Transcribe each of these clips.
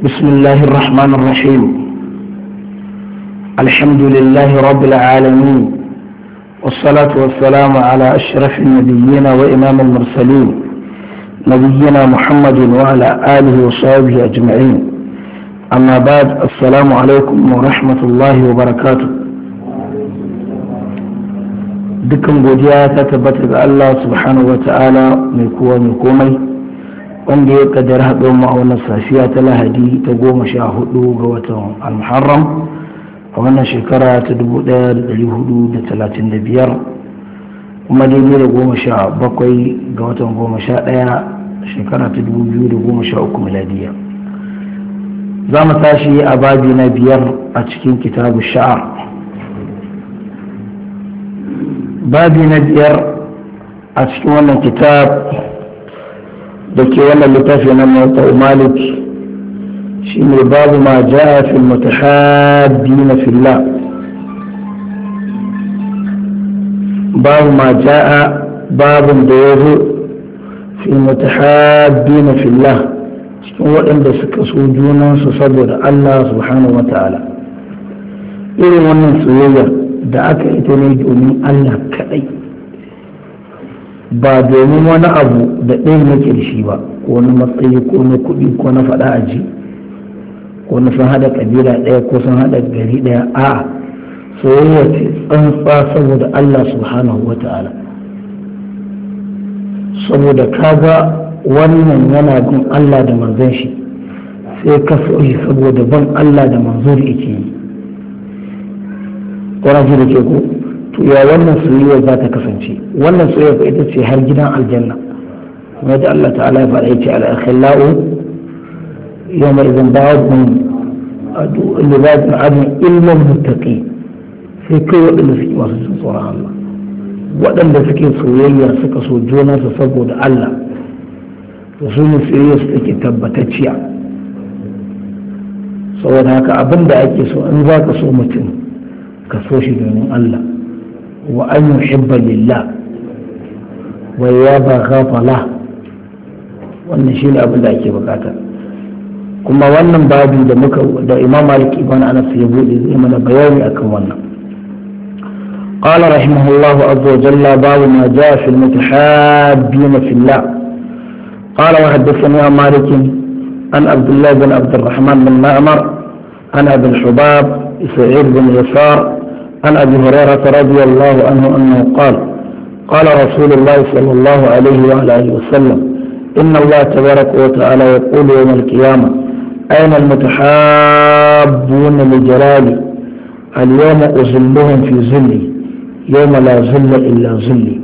بسم الله الرحمن الرحيم الحمد لله رب العالمين والصلاة والسلام على أشرف النبيين وإمام المرسلين نبينا محمد وعلى آله وصحبه أجمعين أما بعد السلام عليكم ورحمة الله وبركاته dukkan godiya ta tabbata ga Allah subhanahu wa ta'ala mai kowa mai komai wanda ya kaddar haɗo mu a wannan safiya ta lahadi ta goma sha hudu ga watan al-muharram a wannan shekara ta dubu ɗaya da ɗari hudu da talatin da biyar kuma daidai da goma sha bakwai ga watan goma sha ɗaya shekara ta dubu biyu da goma sha uku miladiya za mu tashi a babi na biyar a cikin kitabu sha'ar babi na biyar a cikin wannan kitab da ke wannan littafi na mawata malik shi ne babu ma ja'a fil mutahabbi na fillah babu ma ja'a babun da ya zo fil mutahabbi na fillah cikin waɗanda suka so junansu saboda Allah subhanahu wa ta'ala irin wannan soyayyar da aka ita ne domin Allah kaɗai ba domin wani abu da ɗayan yake da shi ba ko na matsayi ko na kuɗi ko na faɗa a ji ko na sun haɗa ƙabila ɗaya ko sun haɗa gari ɗaya a soyayya ce tsantsa saboda Allah subhanahu wa ta'ala saboda kaga wannan yana bin Allah da manzon shi sai ka so shi saboda ban Allah da manzo da yake yi wani ji da ke ko to ya wannan soyayya za ta kasance wannan soyayya ita ce har gidan aljanna kuma da Allah ta'ala ya faɗa yace al-akhillau yawma idan ba'dhum li ba'd adun illa muttaqi sai kai waɗanda suke masu jin tsoron Allah waɗanda suke soyayya suka so junansu saboda Allah to su ne soyayya su take tabbatacciya saboda haka abin da ake so in za ka so mutum ka so shi domin Allah wa an yuhibba lillah wa ya ba ghafala wannan shi ne abin da ake bukata kuma wannan babi da muka da imam malik ibn anas ya bude zai mana bayani akan wannan قال رحمه الله عز وجل باب ما جاء في المتحابين في الله قال وحدثني عن مالك عن عبد الله بن عبد الرحمن بن معمر عن ابي الحباب سعيد بن يسار عن ابي هريره رضي الله عنه انه قال قال رسول الله صلى الله عليه وعلى اله وسلم ان الله تبارك وتعالى يقول يوم القيامه اين المتحابون لجلالي اليوم اظلهم في ظلي يوم لا ظل الا ظلي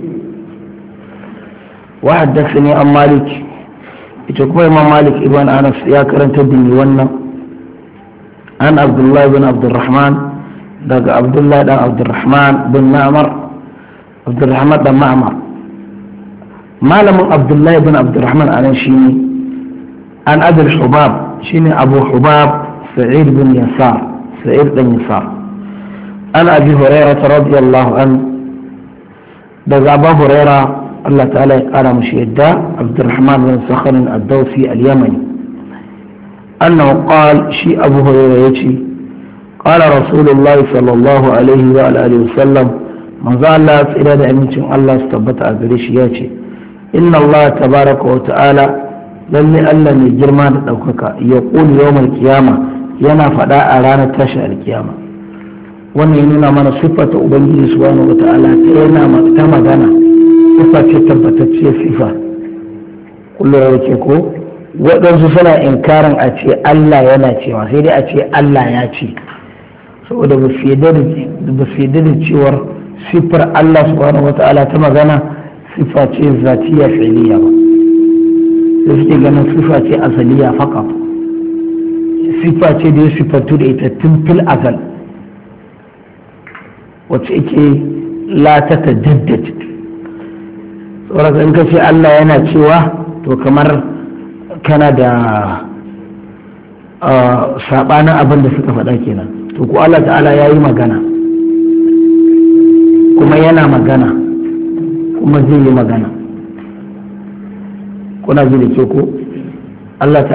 وحدثني عن مالك يتكوى امام مالك ابن انس يا كرنت الدنيا wannan عن عبد الله بن عبد الرحمن دق عبد الله بن عبد الرحمن بن معمر عبد الرحمن بن معمر ما لم عبد الله بن عبد الرحمن أنا شيني عن أبي الحباب شيني أبو حباب سعيد بن يسار سعيد بن يسار عن أبي هريرة رضي الله عنه دق أبو هريرة الله تعالى قال مشيدا عبد الرحمن بن صخر الدوسي اليمني أنه قال شيء أبو هريرة يتي قال رسول الله صلى الله عليه وآله وسلم من ذا الله إلى أمين الله استبت أغريش ياتي إن الله تبارك وتعالى للي ألا من جرمان دوكك يقول يوم القيامة ينا فداء رانا تشاء القيامة wannan ya nuna mana siffata ubangiji subhanahu wa ta'ala ta yana ta magana siffa ce tabbatacciyar siffa kullum da ke ko waɗansu suna inkarin a ce Allah yana cewa sai dai a ce Allah ya ce saboda ba su yadda da cewar siffar Allah subhanahu wata'ala ta magana siffa ce zatiya fi'liya ba da suke ganin siffa ce asaliya faka siffa ce da ya siffantu da ita tun fil azal wacce ake la ta tajaddad saboda in ka ce Allah yana cewa to kamar kana da sabanin abin da suka faɗa kenan to ko Allah ta'ala ya yi magana kuma yana magana kuma zai yi magana kuna ji da ke ko Allah